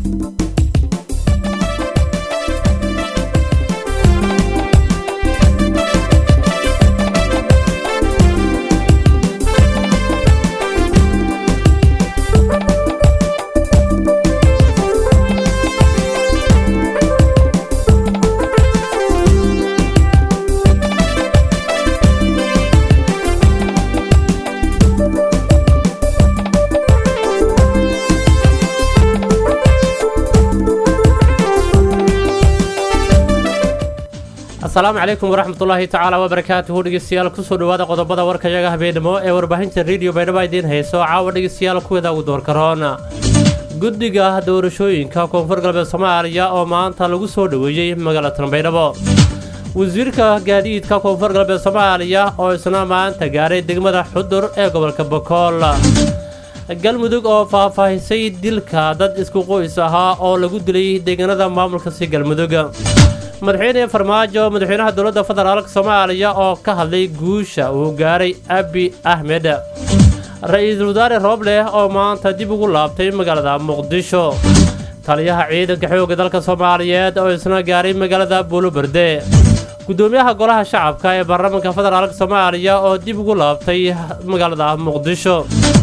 asalaamu calaykum waraxmatullaahi tacaala wabarakaatuhu dhegeystayaal kusoo dhawaada qodobada warkayaga habeenimo ee warbaahinta rediyo baydhabo idiin hayso caawa dhegeystayaal kuweeda ugu doorkaroon guddiga doorashooyinka koonfur galbeed soomaaliya oo maanta lagu soo dhoweeyey magaalatan baydhabo wasiirka gaadiidka koonfur galbeed soomaaliya oo isna maanta gaaray degmada xudur ee gobolka bokool galmudug oo faahfaahisay dilka dad isku qoys ahaa oo lagu dilay deegaanada maamulkasi galmudug madaxweyne farmaajo madaxweynaha dowladda federaalk soomaaliya oo ka hadlay guusha uu gaaray abi axmed ra-iisul wasaare roobleh oo maanta dib ugu laabtay magaalada muqdisho taliyaha ciidanka xoogga dalka soomaaliyeed oo isna gaaray magaalada buuloberde gudoomiyaha golaha shacabka ee baarlamaanka federaalk soomaaliya oo dib ugu laabtay magaalada muqdisho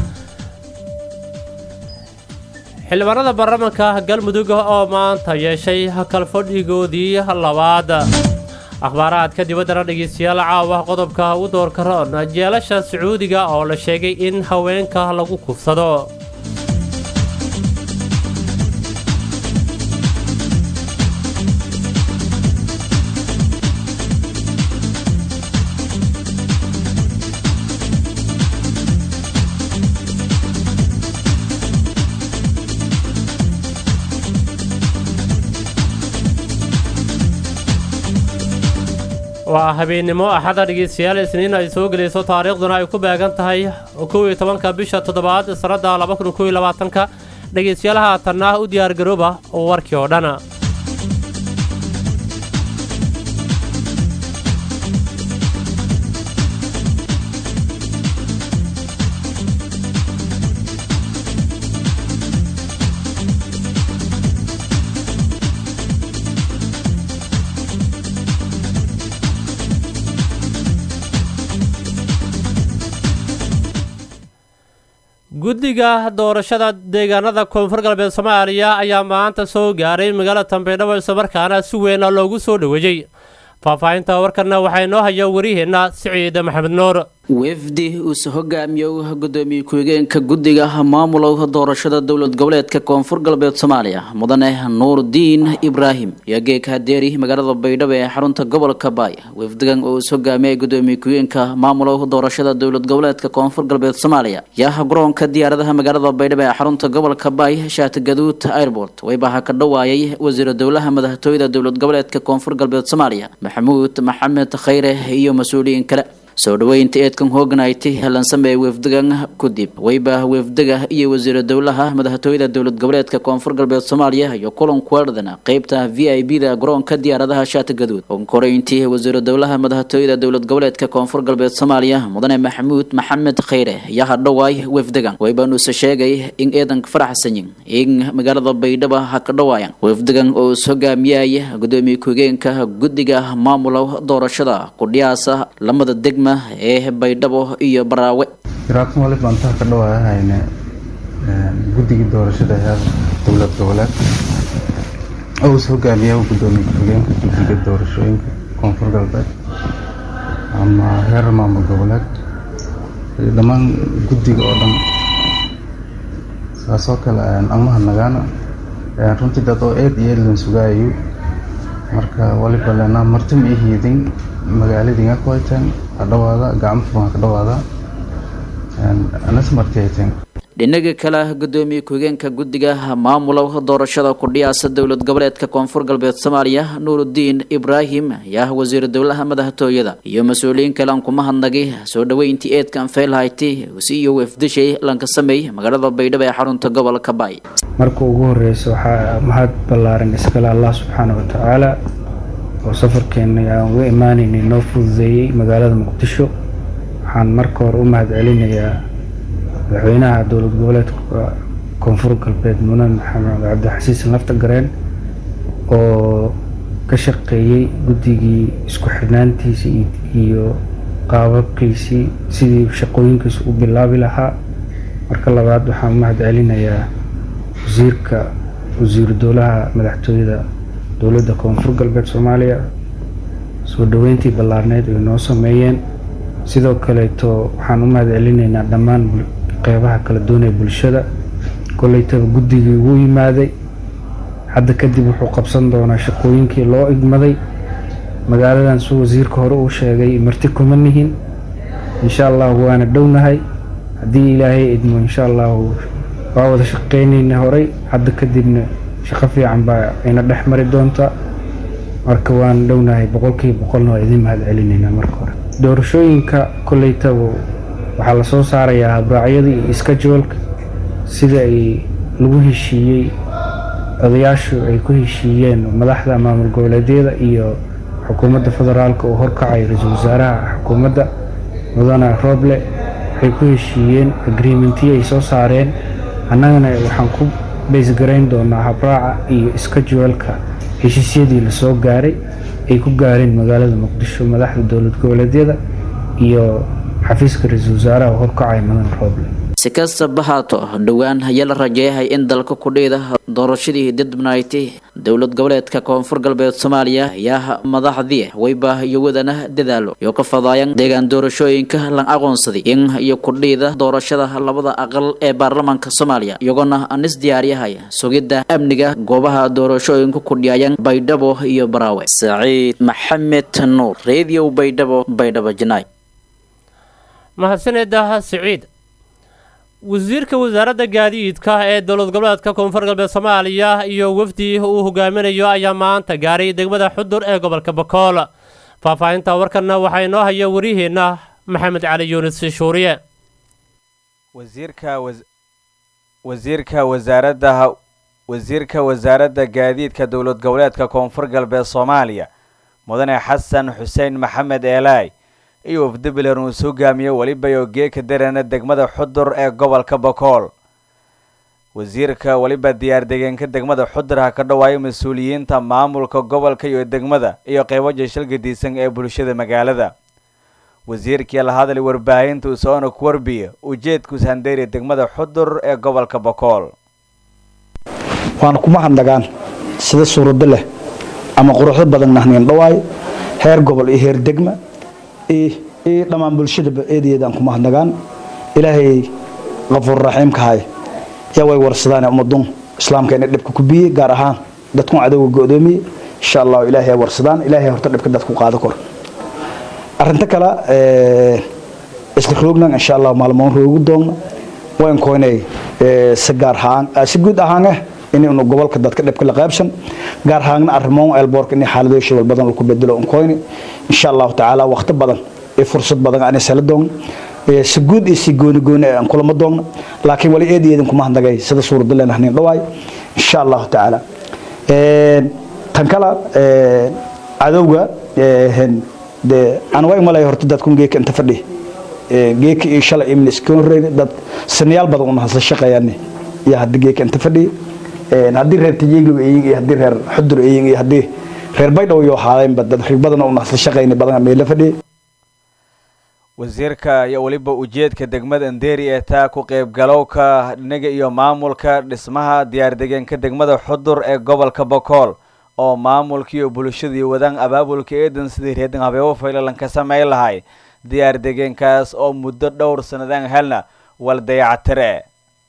xildhibaanada baarlamaanka galmudug oo maanta yeeshay kalfadhigoodii labaad akhbaaraadka dibaddana dhegeystayaal caawa qodobka u doorkaroon jeelasha sacuudiga oo la sheegay in haweenka lagu kufsado waa habeennimo axada dhegeystayaal isniin ay soo gelayso taariikhduna ay ku beegan tahay kow iyo tobanka bisha toddobaad sannadda laba kun kow iyo labaatanka dhegeystayaal haatanna u diyaargarooba warkii oo dhan guddiga doorashada deegaanada koonfur galbeed soomaaliya ayaa maanta soo gaaray magaalada tambeydhabo islamarkaana si weyn loogu soo dhoweeyey faahfaahinta warkanna waxaa inoo haya wariyaheenna siciid maxamed nuur wefdi uuse hogaamiyow gudoomiye ku-xigeenka guddiga maamulow doorashada dowlad goboleedka koonfur galbeed soomaaliya mudane nuurdiin ibraahim iyo geeka hadeeri magaalada baydhabo ee xarunta gobolka baay wefdigan oo uus hogaamiyay gudoomiye ku-xigeenka maamulow doorashada dowlad goboleedka koonfur galbeed soomaaliya yaa garoonka diyaaradaha magaalada baydhabo ee xarunta gobolka baay shaatigaduud airport waybaha ka dhawaayay wasiira dowlaha madaxtooyada dowlad goboleedka koonfur galbeed soomaaliya maxamuud maxamed khayre iyo mas-uuliyiin kale soo dhaweynta eedkan hooganayti helansamee wefdigan kudib weyba wefdiga iyo wasiira dowlaha madaxtooyada dowlad goboleedka koonfur galbeed soomaaliya iyo kulan kueerdan qeybta v i b da garoonka diyaaradaha shaati gaduud onkoreyntii wasiira dowlaha madaxtooyada dowlad goboleedka koonfur galbeed soomaaliya mudane maxamuud maxamed khayre ayaa hadhowaay wefdigan weybanuuse sheegay in eedanka faraxsanyin in magaalada baydhabo ha ka dhawaayan wefdigan oo is hogaamiyay gudoomiye ku-higeenka guddiga maamula doorashada qudhiyaasa lamada degma ee baydhabo iyo baraawe iraaqsan wali baan intaa ka dhawaahayne guddigii doorashada heer dowlad goboleed oo is hogaamiya gudoomiye ku-xigeenka guddiga doorashooyinka koonfur galbeed ama heer maamul goboleed iyo dhammaan guddiga oo dhan saasoo kale amaha nagaana runtii dad oo eed iyo eedlan sugaayo marka waliba lena marti ma ihiidin magaaladinga ku hayteen hadhawaada gacmo furan kadhawaada anas marti hayteen dhinaga kale gudoomiye ku-higeenka guddiga maamula doorashada kudhiyaasa dowlad goboleedka koonfur galbeed soomaaliya nuurudiin ibraahim ayaa wasiir dowlaha madaxtooyada iyo mas-uuliyiin kale aan kuma hadnagay soo dhaweyntii eedkan feelhayti si iyo wefdishay lanka sameey magaalada baydhabo ee xarunta gobolka baay marka ugu horeysa waxaa mahad ballaaran iskale allah subxaana wa tacaala oo safarkeena aan uga imaaneynay noo fududeeyey magaalada muqdisho waxaan marka hore u mahad celinayaa madaxweynaha dowlad goboleedka koonfur galbeed mudan maxamed cabdixasiis lafta gareen oo ka shaqeeyey guddigii isku xidhnaantiisii iyo qaababkiisii sidii shaqooyinkiisa u bilaabi lahaa marka labaad waxaan mahad celinayaa wasiirka wasiiru dowlaha madaxtooyada dowladda koonfur galbeed soomaaliya soo dhoweyntii ballaarneyd ay noo sameeyeen sidoo kaleeto waxaan u mahad celinaynaa dhammaan qeybaha kala doonaya bulshada koleytaba guddigii ugu yimaaday hadda kadib wuxuu qabsan doonaa shaqooyinkii loo igmaday magaaladan suu wasiirka hore uu sheegay marti kuma nihin insha allahu waana dhownahay haddii ilaahay idmo insha allahu waa wada shaqeynayna horey hadda kadibna shaqo fiican baa ina dhex mari doonta marka waan dhownahay boqolkiiba boqolna waa idin mahad celinaynaa marka hore doorashooyinka koleytaba waxaa lasoo saarayaa habraacyadii iyo iskajoolka sida ay lagu heshiiyey odayaashu ay ku heshiiyeen madaxda maamul goboleedyada iyo xukuumadda federaalka oo horkacay ra-iisul wasaaraha xukuumadda mudane rooble waxay ku heshiiyeen agreementiyi ay soo saareen annagana waxaan ku baysgarayn doonaa habraaca iyo iskajualka heshiisyadii lasoo gaaray ay ku gaareen magaalada muqdisho madaxda dowlad goboleedyada iyo xafiiska ra-iisul wasaaraha oo horkacay mudane rooble si kastaba haato dhowaan ayaa la rajeeyahay in dalka kudhiida doorashadii didbnayti dowlad goboleedka koonfur galbeed soomaaliya ayaa madaxdii weyba iyo wadana dadaalo iyo ka fadaayan deegaan doorashooyinka lan aqoonsaday in iyo kudhiida doorashada labada aqal ee baarlamaanka soomaaliya iyagoona anis diyaaryahay sugidda amniga goobaha doorashooyinka kudhiyayan baydhabo iyo baraawe saciid maxamed nuur radio baydhabo baydhabo janaay mahadsaneedah siciid wasiirka wasaaradda gaadiidka ee dowlad goboleedka koonfur galbeed soomaaliya iyo wafdi uu hogaaminayo ayaa maanta gaaray degmada xudur ee gobolka bakool faahfaahinta warkanna waxaa inoo haya wariyaheenna maxamed cali yuunus shuuriye wasiirka wasaaradda wasiirka wasaaradda gaadiidka dowlad goboleedka koonfur galbeed soomaaliya mudane xasan xuseen maxamed eelaay iyo wafdi bilan uu is hogaamiyo weliba oo geeka darana degmada xudur ee gobolka bakool wasiirka weliba diyaar degeenka degmada xudur ha ka dhawaayo mas-uuliyiinta maamulka gobolka iyo degmada iyo qeybo jeshal gadiisan ee bulshada magaalada wasiirkii la hadlay warbaahinta usoona ku warbiya ujeedkuus handeeriya degmada xudur ee gobolka bakool waana kuma handhagaan sida suurado leh ama quruxdo badan nahniin dhawaayo heer gobol iyo heer degma iyo dhammaan bulshadaba eedayeedaan kuma hadnagaan ilaahay qafuur raxiimka hay yaa way warsadaan ummadun islaamka inay dhibka ku biyey gaar ahaan dadkun cadowga go-doomiye insha allahu ilaahay warsadaan ilaahay horta dhibka dadku qaado kor arrinta kale isla roognan insha allah maalmoon roogu doogna wayn koynay si gaar ahaan si guud ahaan ah inaynu gobolka dadka dhibka la qaybsan gaar ahaanna arrimoon elboorka inay xaaladooyin shibal badan lagu bedelo un koyni insha allahu tacaala waqti badan iyo fursad badan aan isala doogna si guud iyo si gooni gooni aan kulama doogna laakiin wali eed eedin kuma handagay sida suurada leen ahnin dhawaay insha allahu tacaala tan kala cadowga de aan waa imalay horta dadkun geeka inta fadhi geeka iyo shalay iyo miniskan horreeyay dad sanayaal badan una hasla shaqeeyaan iyo hadda geeka inta fadhi haddii reer tajeeglow eyin iyo haddii reer xudur eyin iyo haddii reer baydhow iyo haadaynba dad rig badan una hasla shaqeyna badan meela fadhi wasiirka iyo weliba ujeedka degmada anderi ee taa ku qeybgalowka dhinaga iyo maamulka dhismaha diyaardegeenka degmada xudur ee gobolka bakool oo maamulka iyo bulshadii wadaan abaabulka eedan sidii reedan habeebo faylalan ka sameyn lahay diyaar degeenkaas oo muddo dhowr sanadaan helna wal dayactire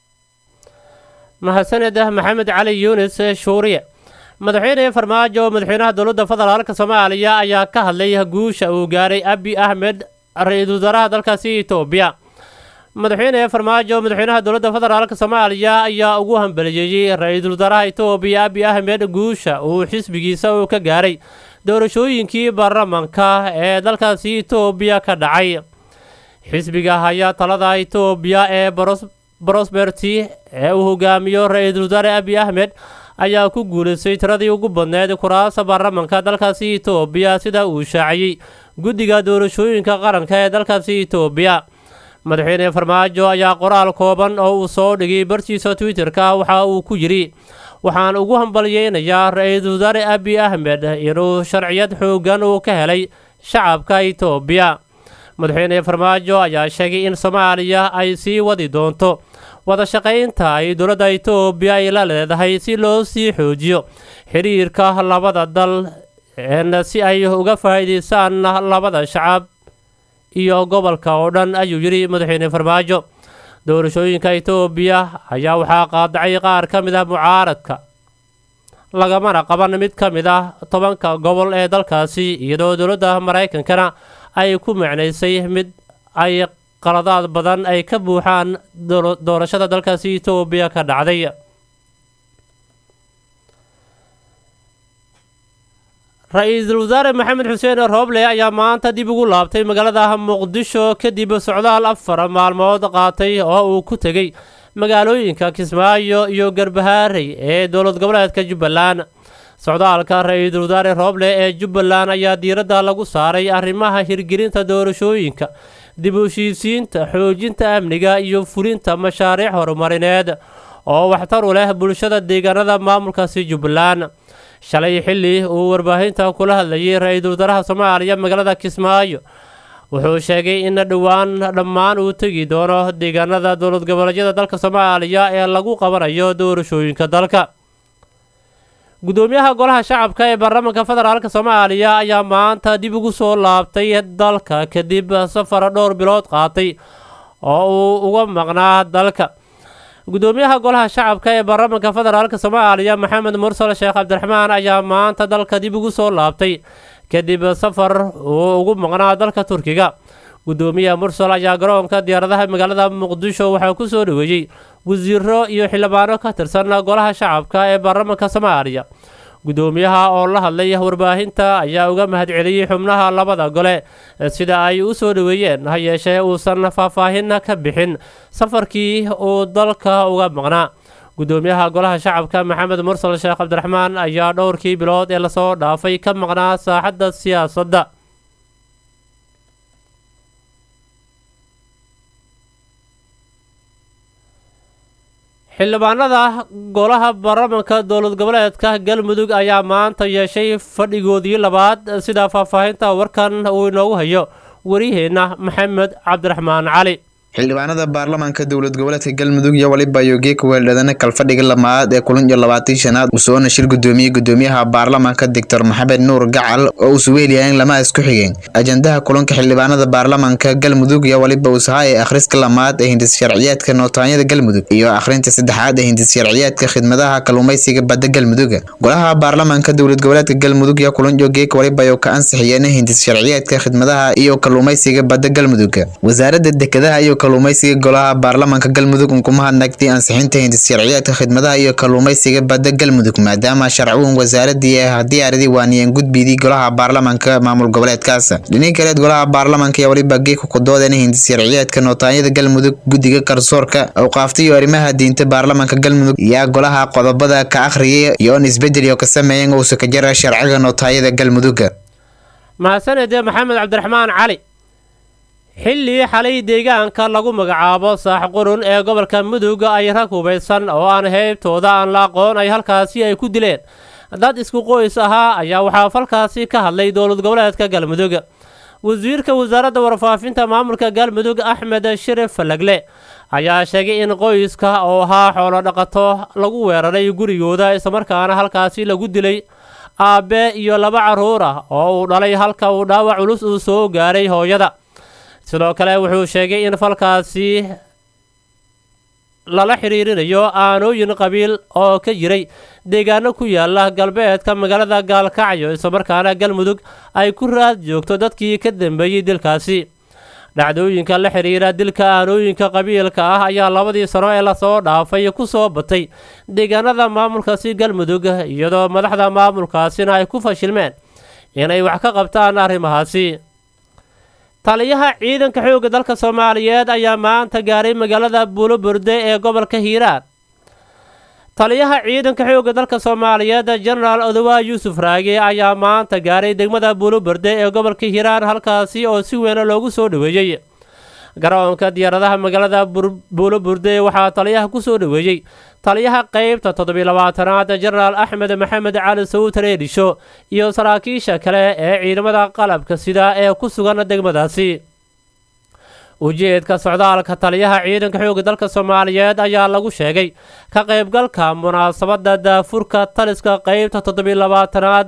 mahadsanedah maxamed cali yuunis shuuriye madaxweyne farmaajo madaxweynaha dowladda federaalka soomaaliya ayaa ka hadlay guusha uu gaaray abi ahmed ra-iisul wasaaraha dalkaasi etoobiya madaxweyne farmaajo madaxweynaha dowladda federaalka soomaaliya ayaa ugu hambaliyeeyey ra-iisul wasaaraha etoobiya abi ahmed guusha uu xisbigiisa uu ka gaaray doorashooyinkii baarlamanka ee dalkaasi etoobiya ka dhacay xisbiga ayaa talada etoobiya ee brosberty ee uu hogaamiyo ra-iisul wasaare abi ahmed ayaa ku guulaystay tiradii ugu badneed kuraasa baarlamanka dalkaasi etoobiya sida uu shaaciyey guddiga doorashooyinka qaranka ee dalkaasi etoobiya madaxweyne farmaajo ayaa qoraal kooban oo uu soo dhigay bartiisa twitter-ka waxa uu ku yidhi waxaan ugu hambalyeynayaa ra-iisul wasaare abi ahmed inuu sharciyad xoogan uu ka helay shacabka itoobiya madaxweyne farmaajo ayaa sheegay in soomaaliya ay sii wadi doonto wada shaqaynta ay dowladda itoobiya ay la leedahay si loo sii xoojiyo xiriirka labada dal si ay uga faa'iidaystaan labada shacab iyo gobolka oo dhan ayuu yidhi madaxweyne farmaajo doorashooyinka itoobiya ayaa waxaa qaadacay qaar ka mid ah mucaaradka lagamana qaban mid ka mid ah tobanka gobol ee dalkaasi iyadoo dowladda maraykankana ay ku macnaysay mid ay qaladaad badan ay ka buuxaan doorashada dalkaasi itoobiya ka dhacday ra-iisul wasaare maxamed xuseen rooble ayaa maanta dib ugu laabtay magaalada muqdisho kadib socdaal afar maalmood qaatay oo uu ku tegey magaalooyinka kismaayo iyo garbahaarey ee dowlad goboleedka jubbaland socdaalka ra-iisul wasaare rooble ee jubbaland ayaa diiradda lagu saaray arrimaha hirgelinta doorashooyinka dib u heshiisiinta xoojinta amniga iyo fulinta mashaariic horumarineed oo waxtar u leh bulshada deegaanada maamulkaasi jubbaland shalay xilli uu warbaahinta kula hadlayay ra-iisul wasaaraha soomaaliya magaalada kismaayo wuxuu sheegay in dhowaan dhammaan uu tegi doono deegaanada dowlad goboleedyada dalka soomaaliya ee lagu qabanayo doorashooyinka dalka gudoomiyaha golaha shacabka ee baarlamaanka federaalk soomaaliya ayaa maanta dib ugu soo laabtay dalka kadib safar dhowr bilood qaatay oo uu uga maqnaa dalka gudoomiyaha golaha shacabka ee baarlamaanka federaalk soomaaliya maxamed mursal sheekh cabdiraxmaan ayaa maanta dalka dib ugu soo laabtay kadib safar uu ugu maqnaa dalka turkiga gudoomiyaha mursal ayaa garoonka diyaaradaha magaalada muqdisho waxaa ku soo dhaweeyey wasiiro iyo xildhibaano ka tirsan golaha shacabka ee baarlamaanka soomaaliya gudoomiyaha oo la hadlay warbaahinta ayaa uga mahadceliyey xubnaha labada gole sida ay u soo dhaweeyeen ha yeeshee uusan faahfaahin ka bixin safarkii uu dalka uga maqnaa gudoomiyaha golaha shacabka maxamed mursal sheekh cabdiraxmaan ayaa dhowrkii bilood ee lasoo dhaafay ka maqnaa saaxadda siyaasadda xildhibaanada golaha baarlamaanka dowlad goboleedka galmudug ayaa maanta yeeshay fadhigoodii labaad sida faahfaahinta warkan uu inoogu hayo wariyaheenna maxamed cabdiraxmaan cali xildhibaanada baarlamaanka dowlad goboleedka galmudug iyo waliba yogeeka weeldhadana kalfadhiga lamaad ee kulan iyo labaatii shanaad uu soona shir gudoomiyey gudoomiyaha baarlamaanka doctor maxamed nuur gacal oo uu suweeliyaan lama isku xigeen ajandaha kulanka xildhibaanada baarlamaanka galmudug iyo waliba uusaha ee akhriska lamaad ee hindis sharciyaadka nootaanyada galmudug iyo akhrinta saddexaad ee hindis sharciyaadka khidmadaha kalluumaysiga badda galmuduga golaha baarlamaanka dowlad goboleedka galmudug iyo kulan yogeeka waliba oo ka ansixiyeen hindis sharciyaadka khidmadaha iyo kalluumaysiga badda galmuduga wasaaradda dekedaha iyo kalluumaysiga golaha baarlamaanka galmudug unkuma hadnagtay ansixinta hindis sharciyaadka khidmadaha iyo kalluumaysiga badda galmudug maadaama sharcuun wasaaradii haddii aridii waaniyeen gudbidii golaha baarlamaanka maamul goboleedkaas dhiniin kaleed golaha baarlamaanka iyo waliba geeka ku doodeen hindis sharciyaadka nootaanyada galmudug guddiga garsoorka awqaafta iyo arrimaha diinta baarlamaanka galmudug yaa golaha qodobada ka akhriyay iyoon isbedel iyo ka sameeyen uusa ka jara sharciga nootaanyada galmuduga mahadsanede maxamed cabdiraxmaan cali xilli xalay deegaanka lagu magacaabo saax qurun ee gobolka mudug ay rag hubaysan oo aan heybtooda aan la aqoon ay halkaasi ay ku dileen dad isku qoys ahaa ayaa waxaa falkaasi ka hadlay dowlad goboleedka galmudug wasiirka wasaaradda warfaafinta maamulka galmudug axmed shirif falagle ayaa sheegay in qoyska oo ahaa xoolo dhaqato lagu weeraray gurigooda islamarkaana halkaasi lagu dilay aabe iyo laba carruur ah oo uu dhalay halka uu dhaawac culus uu soo gaaray hooyada sidoo kale wuxuu sheegay in falkaasi lala xiriirinayo aanooyin qabiil oo ka jiray deegaano ku yaala galbeedka magaalada gaalkacyo islamarkaana galmudug ay ku raad joogto dadkii ka dambeeyey dilkaasi dhacdooyinka la xiriira dilka aanooyinka qabiilka ah ayaa labadii sano ee lasoo dhaafay ku soo batay deegaanada maamulkaasi galmudug iyadoo madaxda maamulkaasina ay ku fashilmeen inay wax ka qabtaan arrimahaasi taliyaha ciidanka xoogga dalka soomaaliyeed ayaa maanta gaaray magaalada buuloburde ee gobolka hiiraan taliyaha ciidanka xoogga dalka soomaaliyeed jenaraal odowaa yuusuf raage ayaa maanta gaaray degmada buuloburde ee gobolka hiiraan halkaasi oo si weyn loogu soo dhaweeyey garoonka diyaaradaha magaalada buulo burde waxaa taliyaha kusoo dhaweeyey taliyaha qeybta toddobiy labaatanaad jenaraal axmed maxamed cali sawutar eedhisho iyo saraakiisha kale ee ciidamada qalabka sida ee ku sugan degmadaasi ujeedka socdaalka taliyaha ciidanka xoogga dalka soomaaliyeed ayaa lagu sheegay ka qaybgalka munaasabada daafurka taliska qeybta toddobiy labaatanaad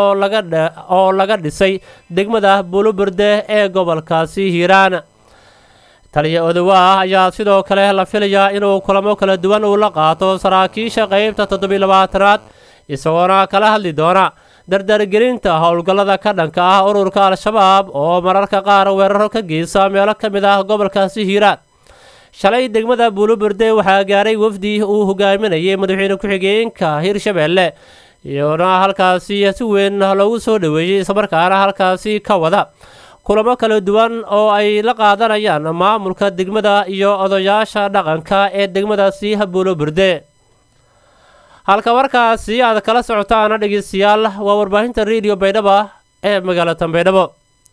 oo laga dhisay degmada buuluburde ee gobolkaasi hiiraan taliya odowaah ayaa sidoo kale la filayaa inuu kulamo kala duwan uu la qaato saraakiisha qeybta toddobiy labaatanaad isagoona kala hadli doona dardargelinta howlgallada ka dhanka ah ururka al-shabaab oo mararka qaar weeraro ka geysa meelo ka mid ah gobolkaasi hiiraan shalay degmada buuluburde waxaa gaaray wafdi uu hogaaminayay madaxweyne ku-xigeenka hirshabeelle iyona halkaasi si weyn loogu soo dhaweeyey islamarkaana halkaasi ka wada kulamo kala duwan oo ay la qaadanayaan maamulka degmada iyo odayaasha dhaqanka ee degmadaasi buuluburde halka markaasi aad kala socotaana dhegeystayaal waa warbaahinta rediyo baydhaba ee magaalada baydhabo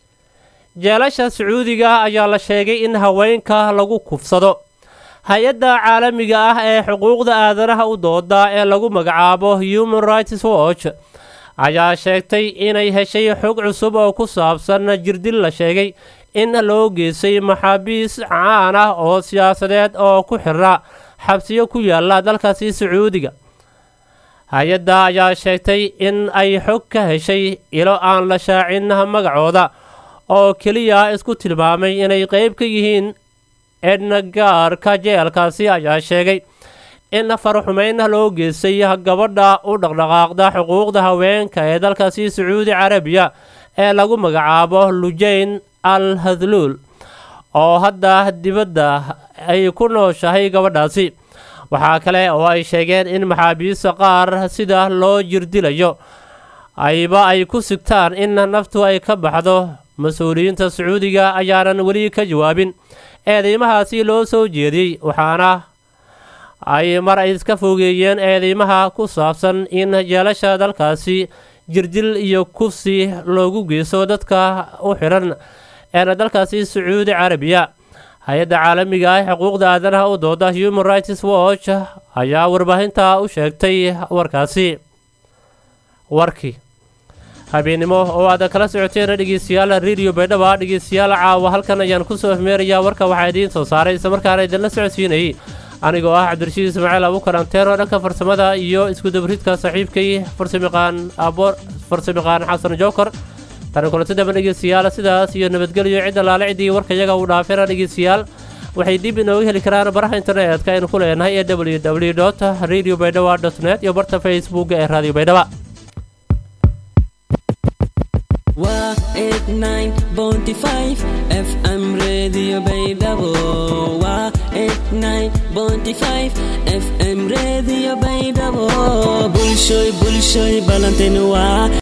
jeelasha sacuudiga ayaa la sheegay in haweenka lagu kufsado hay-adda caalamiga ah ee xuquuqda aadanaha u dooda ee lagu magacaabo human rights watch ayaa sheegtay inay heshay xog cusub oo ku saabsan jirdil la sheegay in loo geysay maxaabiis caan ah oo siyaasadeed oo ku xirna xabsiyo ku yaala dalkaasi sacuudiga hay-adda ayaa sheegtay in ay xog ka heshay ilo aan la shaacin magacooda oo keliya isku tilmaamay inay qeyb ka yihiin ednagaarka jeelkaasi ayaa sheegay in farxumeyn loo geystay gabadha u dhaqdhaqaaqda xuquuqda haweenka ee dalkaasi sacuudi carabiya ee lagu magacaabo lujayn al hadluul oo hadda dibadda ay ku nooshahay gabadhaasi waxaa kale oo ay sheegeen in maxaabiista qaar sida loo jirdilayo ayba ay ku sigtaan in naftu ay ka baxdo mas-uuliyiinta sacuudiga ayaanan weli ka jawaabin eedeymahaasi loo soo jeediyey waxaana ay mar ay iska fogeeyeen eedeymaha ku saabsan in jeelasha dalkaasi jirdil iyo kufsi loogu geysto dadka u xiran eena dalkaasi sacuudi carabiya hay-adda caalamiga ah xuquuqda aadanaha u dooda human rights watch ayaa warbaahinta u sheegtay warkaasi warkii habeennimo oo aad kala socoteen dhegeystayaal radio baydhaba dhegeystayaal caawa halkan ayaan kusoo afmeerayaa warka waxaa idiin soo saaray islamarkaana idinla socodsiinayay anigoo ah cabdirashiid ismaaciil abukaranteero dhanka farsamada iyo iskudabridka saaxiibkay farsamaqaan farsamaqaan xasan jookor tani kulanti daba dhegeystayaal sidaas iyo nabadgelyo cid allaale ciddii warkayaga uu dhaafeena dhegeystayaal waxay dib inooga heli karaan baraha internetka aynu ku leenahay ee w w dot radio baydhaba dot net iyo barta facebook ee radio baydhaba waa eight nine bounty five fm radio baydhabo waa eight nine bounty five fm radio baydhabo bulshoy bulshoy balantenu waa